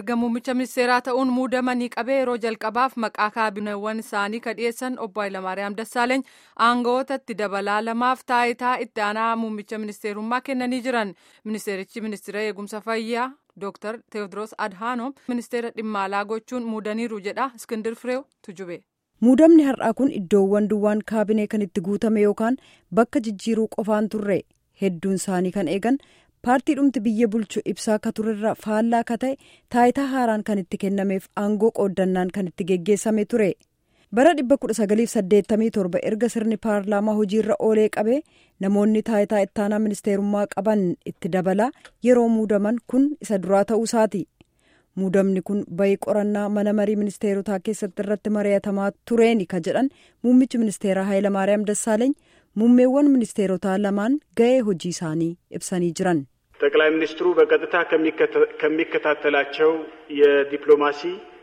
erga muummicha ministeeraa ta'uun muudamanii qabee yeroo jalqabaaf maqaa kaabineewwan isaanii ka dhiyeessan obbo Hayilamaariyaam Dassaaleeny aangawootatti dabalaa lamaaf taayitaa itti aanaa muummicha ministeerummaa kennanii jiran ministeerichi ministeera eegumsa fayyaa Dr. Teewodiroos Adhaanoom ministeera dhimma alaa gochuun muudaniiru jedha Iskindir Fireew tujube. Muudamni har'aa kun iddoowwan duwwaan kaabinee kan itti guutame yookaan bakka jijjiiruu qofaan turre hedduun isaanii kan eegan paartii dhumti biyya bulchu ibsaa ka turerra faallaa ka ta'e taayitaa haaraan kan itti kennameef aangoo qooddannaan kan itti geggeessame ture bara 1987 erga sirni paarlaamaa hojiirra oolee qabee namoonni taayitaa ittaanaa ministeerummaa qaban itti dabalaa yeroo muudaman kun isa duraa ta'uu isaati. muudamni kun bayii qorannaa mana marii ministeerotaa keessatti irratti mari'atamaa tureeni ka jedhan muummichi ministeeraa Hayilamaariyaam Dassaaleeny muummeewwan ministeerotaa lamaan ga'ee hojii isaanii ibsanii jiran. ጠቅላይ ሚኒስትሩ በቀጥታ ከሚከታተላቸው የዲፕሎማሲ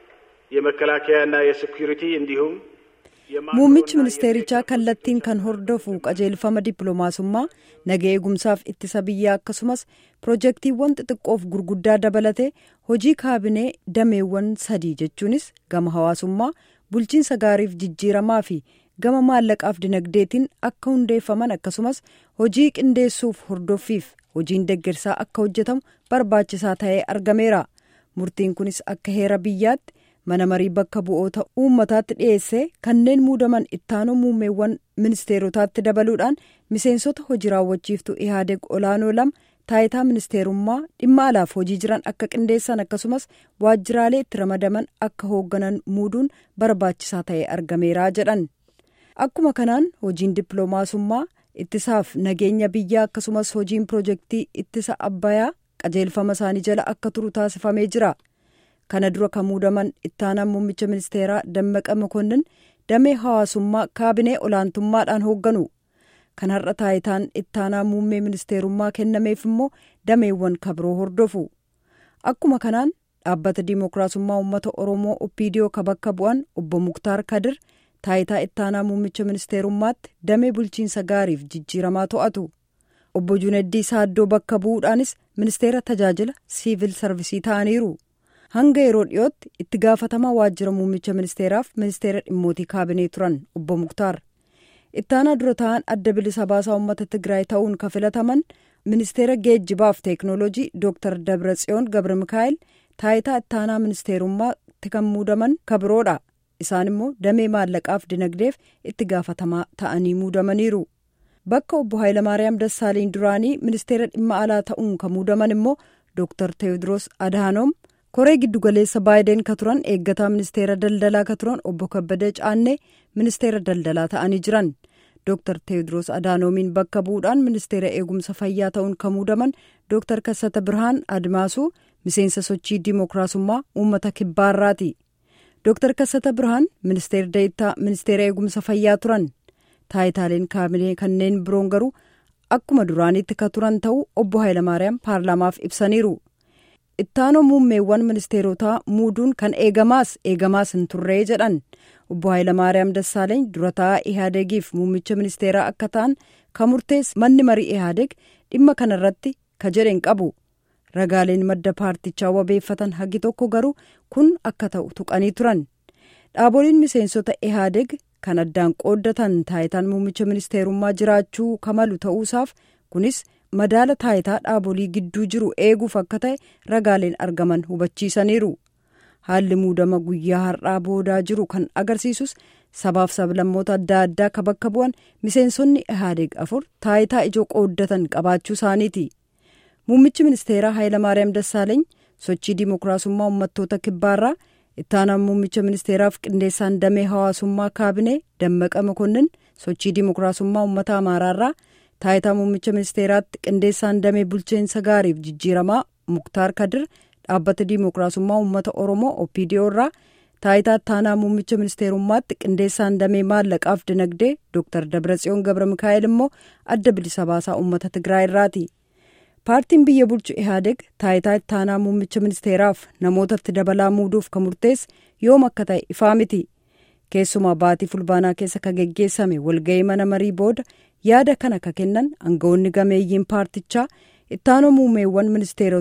የመከላከያና የሴኩሪቲ እንዲሁም muummichi ministeerichaa kallattiin kan hordofu qajeelfama dippiloomaasummaa naga eegumsaaf ittisa biyyaa akkasumas pirojektiiwwan xixiqqoof gurguddaa dabalatee hojii kaabinee dameewwan sadii jechuunis gama hawaasummaa bulchiinsa gaariif jijjiiramaa fi gama maallaqaaf dinagdeetiin akka hundeeffaman akkasumas hojii qindeessuuf hordoffiif hojiin deggersaa akka hojjetamu barbaachisaa ta'ee argameera murtiin kunis akka heera biyyaatti. mana marii bakka bu'oota uummataatti dhiyeessee kanneen muudaman ittaanoo muummeewwan ministeerotaatti dabaluudhaan miseensota hojii raawwachiiftuu ihaadeg olaanoo lama taayitaa ministeerummaa dhimma alaaf hojii jiran akka qindeessan akkasumas waajjiraalee itti ramadaman akka hoogganan muuduun barbaachisaa ta'ee argameeraa jedhan akkuma kanaan hojiin dippiloomaasummaa ittisaaf nageenya biyyaa akkasumas hojiin pirojektii ittisa abbayaa qajeelfama isaanii jala akka turu taasifamee jira. kana dura kan muudaman ittaanaan muummicha ministeeraa dammaqa mokonnin damee hawaasummaa kaabinee olaantummaadhaan hoogganu kan har'a taayitaan ittaanaa muummee ministeerummaa kennameef immoo dameewwan kabiroo hordofu akkuma kanaan dhaabbata diimokiraasummaa uummata oromoo opiidiyoo ka bakka bu'an obbo muktaar kadir taayitaa ittaanaa muummicha ministeerummaatti damee bulchiinsa gaariif jijjiiramaa to'atu obbo juneddii saaddoo bakka bu'uudhaanis ministeera tajaajila siivil sarvisii ta'aniiru. hanga yeroo dhiyootti itti gaafatamaa waajjira muummicha ministeeraaf ministeera dhimmootii kaabinee turan obbo muktaar ittaanaa dura ta'an adda bilisa baasaa uummata tigraay ta'uun ka filataman ministeera geejjibaaf teeknooloojii dooktar dabratsiyoon gabra mikaa'el taayitaa ittaanaa ministeerummaatti kan muudaman kabiroodha isaan immoo damee maallaqaaf dinagdeef itti gaafatamaa ta'anii muudamaniiru bakka obbo Hayilamaariyaam Dassaaleeny duraanii ministeera dhimma alaa ta'uun kan muudaman immoo dooktar teewodiroos adhaanoom. koree giddugaleessa baayideen ka turan eeggataa ministeera daldalaa ka turan obbo kabbadee caannee ministeera daldalaa ta'anii jiran dooktar teewodiroos adhaanoomiin bakka bu'uudhaan ministeera eegumsa fayyaa ta'uun kan muudaman dooktar kassata birhaan admaasuu miseensa sochii diimokiraasummaa uummata kibbaarraati dooktar kassata birhaan ministeera deettaa ministeera eegumsa fayyaa turan taayitaaleen kaabinee kanneen biroon garuu akkuma duraanitti ka turan ta'uu obbo Hayilamaariyaam paarlaamaaf ibsaniiru. ittaanoo muummeewwan ministeerotaa muuduun kan eegamaas eegamaas hin turree jedhan obbo Hayilamaariyaam Dassaaleeny dura taa'aa ihaadegiif muummicha ministeeraa akka ta'an kan murteesse manni marii ihaadeg dhimma kanarratti ka jedhen qabu ragaaleen madda paartichaa wabeeffatan hagi tokko garuu kun akka ta'u tuqanii turan dhaaboliin miseensota ihaadeg kan addaan qooddatan taayitaan muummicha ministeerummaa jiraachuu kamalu ta'uusaaf kunis. madaala taayitaa dhaabolii gidduu jiru eeguuf akka ta'e ragaaleen argaman hubachiisaniiru haalli muudama guyyaa har'aa boodaa jiru kan agarsiisus sabaaf sablammoota adda addaa ka bakka bu'an miseensonni ihaadeeg afur taayitaa ijoo qooddatan qabaachuu isaaniiti muummichi ministeeraa Hayilamaariyaam Dassaaleeny sochii diimokiraasummaa uummattoota kibbaarraa ittaanaan muummicha ministeeraaf qindeessaan damee hawaasummaa kaabinee dammaqa mokonnin sochii diimokiraasummaa uummata amaaraarraa. taayitaa muummicha ministeeraatti qindeessaan damee bulchiinsa gaariif jijjiiramaa muktaar kadir dhaabbata diimokiraasummaa uummata oromoo opiidiyoo irraa taayitaa ittaanaa muummicha ministeerummaatti qindeessaan damee maallaqaaf dinagdee dooktar dabratsiyoon gabra mikaa'el immoo adda bilisa baasaa uummata tigraay irraati paartiin biyya bulchu ihaadeg taayitaa ittaanaa muummicha ministeeraaf namootatti dabalaa muuduuf kan murteesse yoom akka ta'e ifaa miti keessumaa baatii fulbaanaa keessa ka geggeessame walga'ii mana marii booda yaada kana ka kennan aangawoonni gameeyyiin paartichaa ittaanoo muummeewwan ministeerotaatti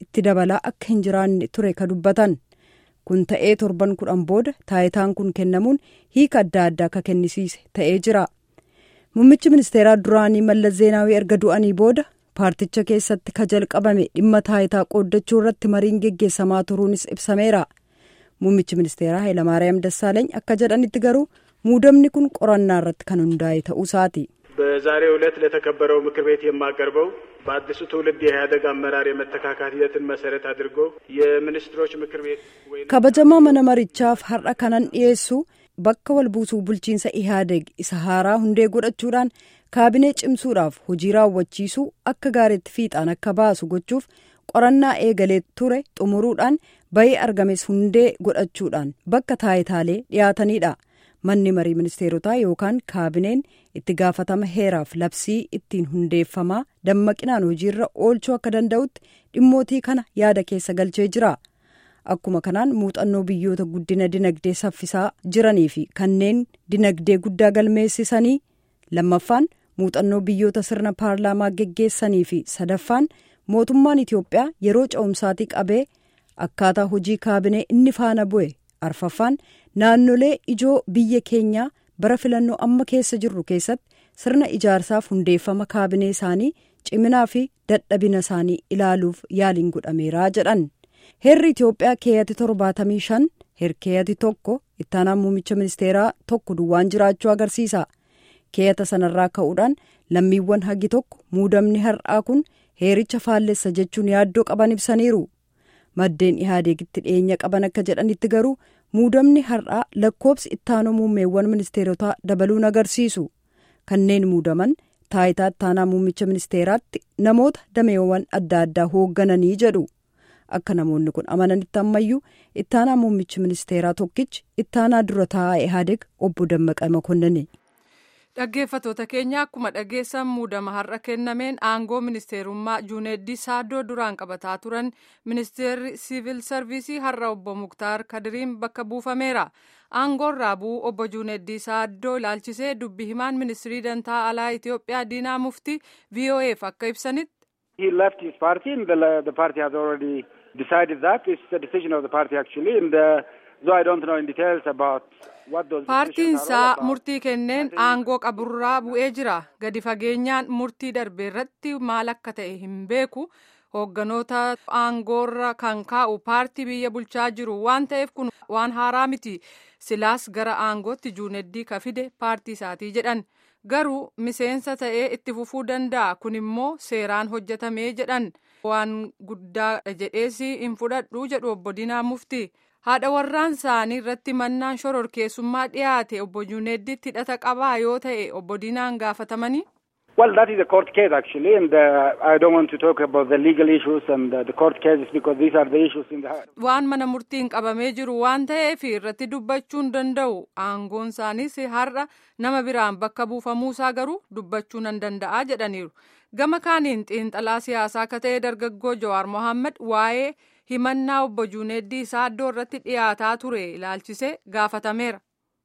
itti dabalaa akka hin jiraanne ture ka dubbatan kun ta'ee torban kudhan booda taayitaan kun kennamuun hiika adda addaa ka kennisiise ta'ee jira muummichi ministeeraa duraanii mallas zeenaawii erga du'anii booda paarticha keessatti ka jalqabame dhimma taayitaa qooddachuu irratti mariin geggeessamaa turuunis ibsameera muummichi ministeeraa hayilamaariyaam dassaaleeny akka jedhanitti garuu muudamni kun qorannaa irratti kan hundaa'e ta'uu isaati. በዛሬው ዕለት ለተከበረው ምክር ቤት የማቀርበው በአዲሱ ትውልድ የኢህአዴግ አመራር የመተካካት ሂደትን መሰረት አድርጎ የሚኒስትሮች ምክር ቤት kabajamaa mana marichaaf har'a kanan dhiyeessu bakka wal buusuu bulchiinsa ihaadeg isa haaraa hundee godhachuudhaan kaabinee cimsuudhaaf hojii raawwachiisuu akka gaariitti fiixaan akka baasu gochuuf qorannaa eegalee ture xumuruudhaan bayii argames hundee godhachuudhaan bakka taayitaalee dhiyaatanidha manni marii ministeerotaa yookaan kaabineen itti gaafatama heeraaf labsii ittiin hundeeffamaa dammaqinaan hojiirra oolchuu akka danda'utti dhimmootii kana yaada keessa galchee jira. akkuma kanaan muuxannoo biyyoota guddina dinagdee saffisaa jiranii fi kanneen dinagdee guddaa galmeessisanii lammaffaan muuxannoo biyyoota sirna paarlaamaa geggeessanii fi sadaffaan mootummaan itiyoophiyaa yeroo ca'umsaatii qabee akkaataa hojii kaabinee inni faana bu'e arfaffaan naannolee ijoo biyya keenyaa bara filannoo amma keessa jirru keessatti sirna ijaarsaaf hundeeffama kaabinee isaanii ciminaa fi dadhabina isaanii ilaaluuf yaaliin godhameera jedhan. heerri itiyoophiyaa keeyyatii torbaatamii shan herkeeyyatii tokko ittaanaan muummicha ministeeraa tokko duwwaan jiraachuu agarsiisa keeyyata sanarraa ka'uudhaan lammiiwwan hagi tokko muudamni har'aa kun heericha faallessa jechuun yaaddoo qaban ibsaniiru maddeen ihaadeegitti dhiyeenya qaban akka jedhanitti garuu muudamni har'aa lakkoobsi ittaanoo muummeewwan ministeerotaa dabaluun agarsiisu kanneen muudaman taayitaa ittaanaa muummicha ministeeraatti namoota dameewwan adda addaa hooggananii jedhu. akka namoonni kun amananitti ammayyuu ittaanaa muummichi ministeeraa tokkichi ittaanaa dura taa'aa ihaadeg obbo Dammaqa Makonnani. Dhaggeeffatoota keenya akkuma dhageessan muudama har'a kennameen aangoo ministeerummaa Juuneeddii Saaddoo duraan qabataa turan ministeerri siivil sarviisii har'a obbo Muktaar Kadiriin bakka buufameera. Aangoon raabuu obbo Juuneeddii Saaddoo ilaalchisee dubbi himaan ministirii dantaa alaa Itoophiyaa Diinaa Muftii VOA'f akka ibsanitti. He left his party and the, the party has already decided that. It's the decision of the party actually and uh, though I don't know in details about what those Paartiin isaa murtii kenneen aangoo qaburraa bu'ee jira. Gadi fageenyaan murtii darbe irratti maal akka ta'e hin beeku. Hoogganoota aangoorra kan kaa'u paartii biyya bulchaa jiru waan ta'eef kun waan haaraa miti. Silaas gara aangootti juuneddii ka fide paartii isaatii jedhan. garuu miseensa ta'ee itti fufuu danda'a kun immoo seeraan hojjetamee jedhan waan guddaa jedheesi hin fudhadhu jedhu obbo Diinaa Muftii haadha warraan isaanii irratti mannaan shororkeessummaa dhiyaate obbo Juuneeddiitti hidhata qabaa yoo ta'e obbo Diinaan gaafatamanii. Well, that is a court case actually, and uh, I don't want to talk about the legal issues and uh, the court cases because these are the issues in the. Waan mana murtiin qabamee jiru waan ta'eef irratti dubbachuu hin danda'u. Aangoon isaaniis har'a nama biraan bakka buufamuusaa garuu dubbachuu nan danda'a jedhaniiru. Gama kaaniin xiinxalaa siyaasaa akka ta'e dargaggoo Jawaar Mohaammed waa'ee himannaa obbo Juuneeddii Saaddoo irratti dhiyaataa ture ilaalchisee gaafatameera.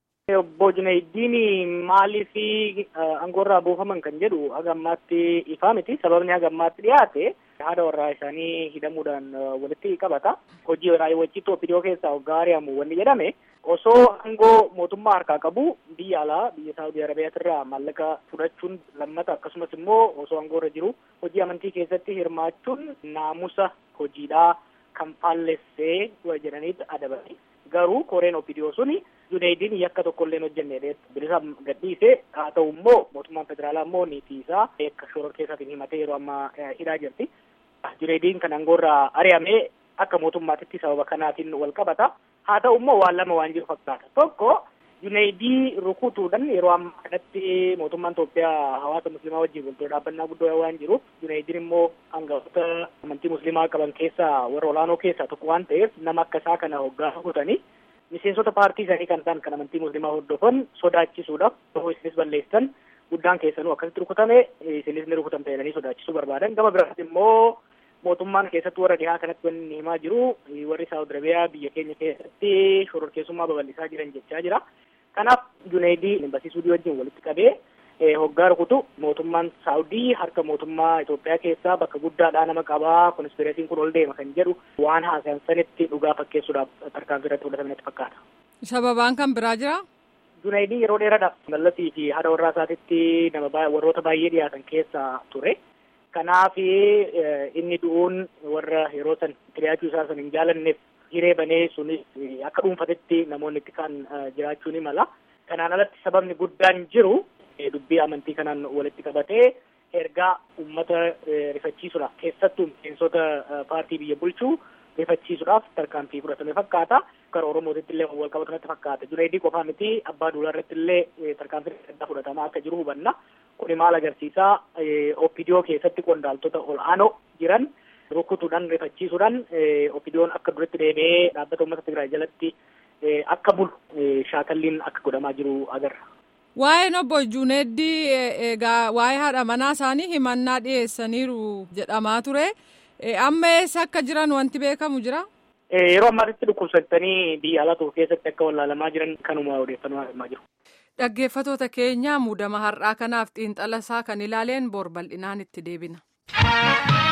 Obbo Junayddiin maaliif aangoorraa buufaman kan jedhu haga ammaatti ifaa miti. Sababni haga ammaatti dhiyaate haadha warraa isaanii hidhamuudhaan walitti qabata. Hojii raawwachiituu OPDO keessaa hoggaa ari'amu wanni jedhame osoo aangoo mootummaa harkaa qabu biyya alaa biyya Saawudii Arabiyaatirraa maallaqa fudhachuun lammata akkasumas immoo osoo aangoorra jiru hojii amantii keessatti hirmaachuun naamusa hojiidhaa kan faallessee jedhaniitti adabani. Garuu koreen OPDO suni Junayddiin yakka tokko illee hojjenne bilisa gadhiise haa ta'u immoo mootummaan federaalaa immoo niitii isaa akka shoror keessaatiin himatee yeroo ammaa hidhaa jirti. Junayddiin kan aangoorraa ari'amee akka mootummaatitti sababa kanaatiin wal qabata. Haa ta'u immoo waan lama waan jiru fakkaata. Tokko Junayddii rukutuudhaan yeroo ammaa kanatti mootummaan Itoophiyaa hawaasa musliimaa wajjin walitti dhaabbannaa guddoo waan jiruuf Junayddiin immoo hangafoota amantii musliimaa qaban keessaa warra olaanoo keessaa tokko waan ta'eef nama akka isaa kana hoggaa rukutanii miseensota paartii isaanii kan ta'an kan amantii musliimaa hordofan sodaachisuudhaaf yoo isinis balleessan guddaan keessanuu akkasitti rukutame isinis ni rukutamte jedhanii sodaachisuu barbaadan gama biraatti immoo mootummaan keessatti warra dhihaa kanatti wanni himaa jiru warri saawud arabiyaa biyya keenya keessatti shororkeessummaa babal'isaa jiran jechaa jira kanaaf juneedii embasii suudii wajjin walitti qabee hoggaa rukutu mootummaan saawudii harka mootummaa Itoophiyaa keessaa bakka guddaadhaa nama qabaa konspireesiin kun ol deema kan jedhu waan haasayan sanitti dhugaa fakkeessuudhaaf tarkaanfii irratti fudhatametti fakkaata. Sababaan kan biraa jira? Junaayidii yeroo dheeraadhaaf mallasii fi haadha warraa isaatitti nama warroota baay'ee dhiyaatan keessa ture. Kanaaf inni du'uun warra yeroo san itti dhiyaachuu isaa san hin jaalanneef hiree banee sunis akka dhuunfatetti namoonni itti kan jiraachuu ni mala. Kanaan alatti sababni guddaan jiru dubbii amantii kanaan walitti qabatee ergaa uummata rifachiisuudhaaf keessattuu miseensota paartii biyya bulchuu rifachiisuudhaaf tarkaanfii fudhatame fakkaata. Gara Oromootitti illee wal qabatu natti fakkaata. Junaayidii qofaa miti abbaa duulaa irratti illee tarkaanfii addaa fudhatamaa akka jiru hubanna. Kuni maal agarsiisaa OPDO keessatti qondaaltota ol'aanoo jiran rukutuudhaan rifachiisuudhaan OPDOon akka duratti deebi'ee dhaabbata uummata Tigraay jalatti akka bulu shaakalliin akka godhamaa jiru agarra. Waa'een obbo Juuneeddii egaa waa'ee haadha manaa isaanii himannaa dhiyeessaniiru jedhamaa ture. Amma eessa akka jiran wanti beekamu jira? Yeroo ammaatitti dhukkubsattanii biyya alaa tokko keessatti akka wallaalamaa jiran kanuma odeeffannoo argamaa jiru. Dhaggeeffatoota keenya muudama har'aa kanaaf xiinxala isaa kan ilaaleen bor bal'inaan itti deebina.